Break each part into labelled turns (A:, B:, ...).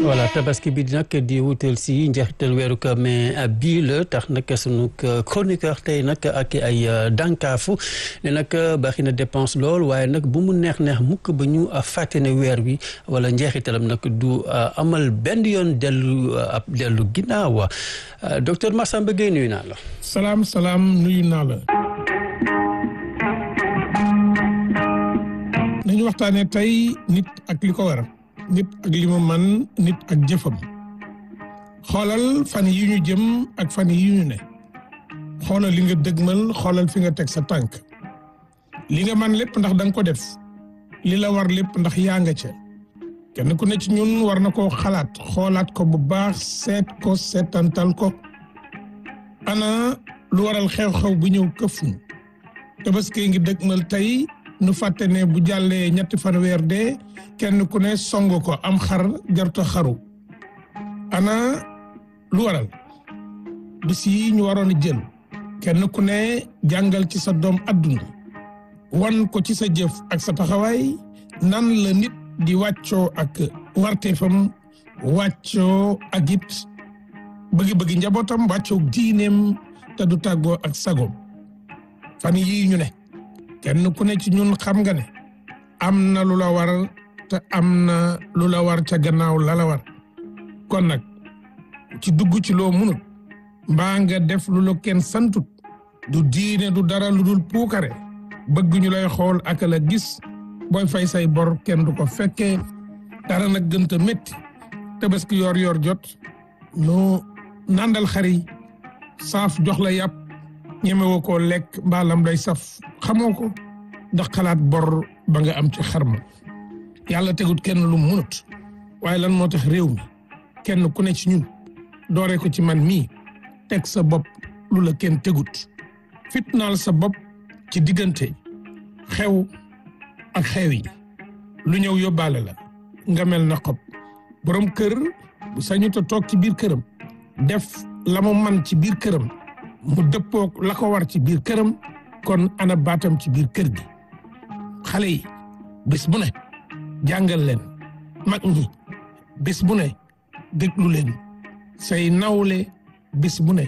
A: voilà tabaski bi nag di wutal si njeexital weeru ko mais bii la tax nag sunu chroniqueur tey nag ak ay dànkaafu ne nag baaxi na dépense lool waaye nag bu mu neex neex mukk ba ñu fàtte ne weer wi wala njeexitalam nag du amal benn yoon dellu ab dellu ginnaaw docteur Massamba Gueye nuyu naa la.
B: salaam salaam nuyu naa la. nañu waxtaanee tey nit ak li ko war. nit ak li mu man nit ak jëfam xoolal fan yi ñu jëm ak fan yi ñu ne xoolal li nga dëgmal xoolal fi nga teg sa tànk li nga man lépp ndax da nga ko def li la war lépp ndax yaa nga ca kenn ku ne ci ñun war na koo xalaat xoolaat ko bu baax seet ko seetantal ko ana lu waral xew-xew bu ñëw këf ñu tabaski ngi dëgmal tey nu fàtte ne bu jàllee ñetti fan weer dee kenn ku ne song ko am xar jarta xaru ana lu waral bis yi ñu waroon a jël kenn ku ne jàngal ci sa doom adduna wan ko ci sa jëf ak sa taxawaay nan la nit di wàccoo ak warteefam wàccoo ak it bëgg-bëgg njabootam wàccoo diineem te du tàggoo ak sagoom fan yii ñu ne kenn ku ne ci ñun xam nga ne am na lu la war te am na lu la war ca gannaaw la la war kon nag ci dugg ci loo munut mbaa nga def lu la kenn santut du diine du dara lu dul puukare bëgg ñu lay xool ak la gis booy fay say bor kenn du ko fekkee dara nag gënta métti tabaski yor yor jot nu nandal xari saaf jox la yàpp ñemewoo koo lekk mbaalam day saf xamoo ko ndax xalaat bor ba nga am ci xarma yàlla tegut kenn lu munut waaye lan moo tax réew mi kenn ku ne ci ñun dooree ko ci man mii teg sa bopp lu la kenn tegut fitnaal sa bopp ci diggante xew ak xew yi lu ñëw yóbbaale la nga mel na xob borom kër bu sañut a toog ci biir këram def la mu man ci biir këram mu dëppook la ko war ci biir këram kon ana baatam ci biir kër gi xale yi bés bu ne jàngal leen mag ñi bés bu ne déglu leen say nawle bés bu ne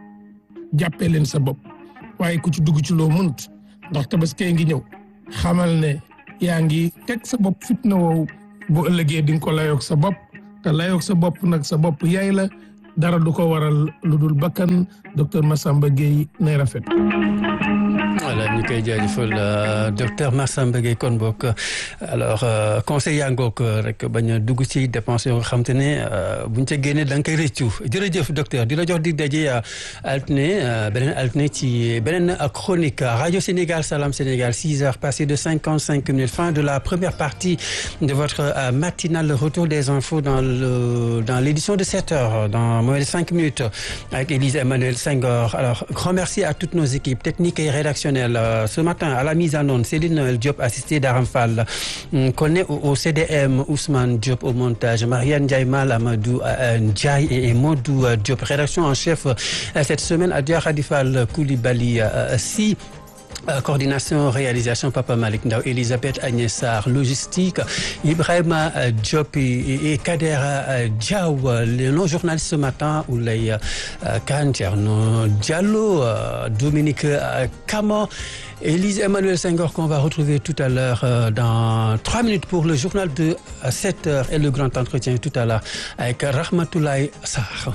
B: jàppee leen sa bopp waaye ku ci dugg ci loo mënut ndax tabaskee ngi ñëw xamal ne yaa ngi teg sa bopp fitna woowu bu ëllëgee di nga ko layoog sa bopp te layoog sa bopp nag sa bopp yaay la dara du ko waral lu dul bakkan docteur Massamba Gueye nay rafet.
A: voilà ñu koy jaajëfal docteur Massamba Gueye kon bokk alors conseil yaa ngoog rek bañ a dugg ci dépense yoo nga xam te ne buñ ca génnee da nga koy rëccu jërëjëf docteur di la jox dig daje altine beneen altine ci beneen chronique radio Sénégal Salam Sénégal six heures passées de cinquante cinq minutes fin de la première partie de votre matinale le retour des infos dans le dans l'édition de sept heures dans moins de cinq minutes avec Élise Emmanuel Senghor alors grand merci à toutes nos équipes techniques et rédactionnelles ce matin à la mise en onde Céline Diop assistée d'Aram Fall Koné au CDM Ousmane Diop au montage Marianne Ndiaye Mal Amadou Ndiaye et Modou Diop rédaction en chef cette semaine Adja Khadifal Koulibaly si coordination réalisation Papa Malick Ndaw Elisabeth Agnès Sarr logistique Ibrahima Diop et Kader Diaw nos journalistes ce matin Oulay Kane Thierno Diallo Dominique Camon Élise Emmanuel Senghor qu'on va retrouver tout à l'heure dans trois minutes pour le journal de 7 heures et le grand entretien tout à l'heure avec Rahmatoulaye Sarr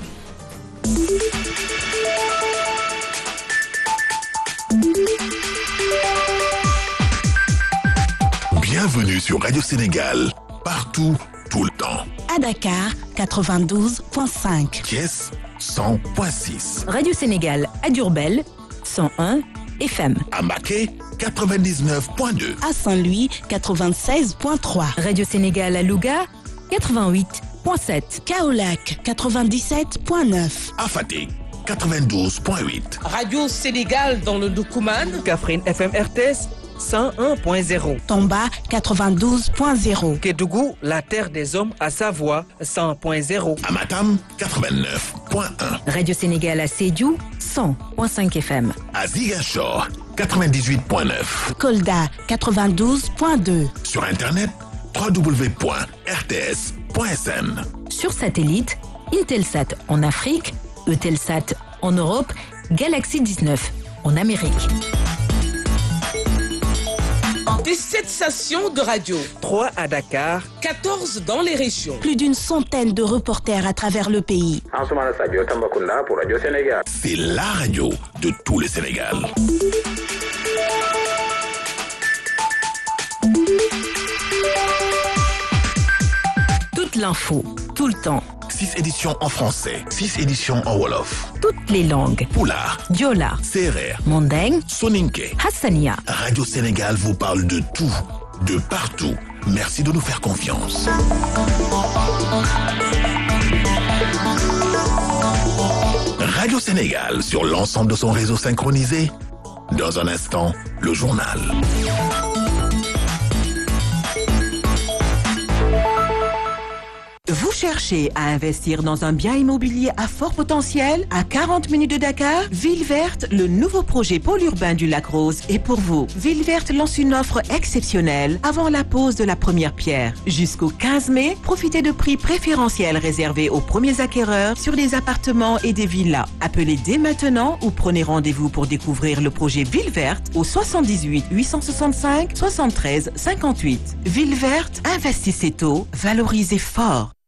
C: Bienvenue sur Radio Sénégal, partout, tout le temps.
D: À Dakar, 92.5.
C: Thiès, 100.6.
E: Radio Sénégal à Diourbel, 101 FM.
C: À Maquet, 99.2.
D: À Saint-Louis, 96.3.
E: Radio Sénégal à Louga, 88.7.
D: Kaolac, 97.9.
C: À Fatick, 92.8.
F: Radio Sénégal dans le Doukouman.
G: Kaffrine FM RTS. 101.0.
D: Tomba 92.0.
G: Kédougou, la terre des hommes à Savoie 100.0.
C: Amatam 89.1.
E: Radio Sénégal à Sédiou 100.5 FM.
C: À Ziguinchor 98.9.
D: Kolda 92.2.
C: Sur internet www.rts.sn. Dakar.sn.
E: Sur satellite, Intelsat en Afrique, Eutelsat en Europe, Galaxy 19 en Amérique.
F: 17 stations de radio,
G: 3 à Dakar,
F: 14 dans les régions.
D: Plus d'une centaine de reporters à travers le pays.
H: Ansoumana Sadio Tambacounda pour Radio Sénégal.
C: C'est la radio de tout le Sénégal.
E: Toute l'info, tout le temps,
C: 6 éditions en français, 6 éditions en Wolof,
E: toutes les langues.
C: Poulard,
E: Diola,
C: Serer,
E: Mandeng,
C: Soninke.
E: Hassania.
C: Radio Sénégal vous parle de tout, de partout. Merci de nous faire confiance. Radio Sénégal sur l'ensemble de son réseau synchronisé. Dans un instant, le journal.
I: Vous cherchez à investir dans un bien immobilier à fort potentiel à 40 minutes de Dakar Ville Verte, le nouveau projet pôle urbain du Lac Rose est pour vous. Ville Verte lance une offre exceptionnelle avant la pose de la première pierre. Jusqu'au 15 mai, profitez de prix préférentiels réservés aux premiers acquéreurs sur des appartements et des villas. Appelez dès maintenant ou prenez rendez-vous pour découvrir le projet Ville Verte au 78 865 73 58. Ville Verte, investissez tôt, valorisez fort.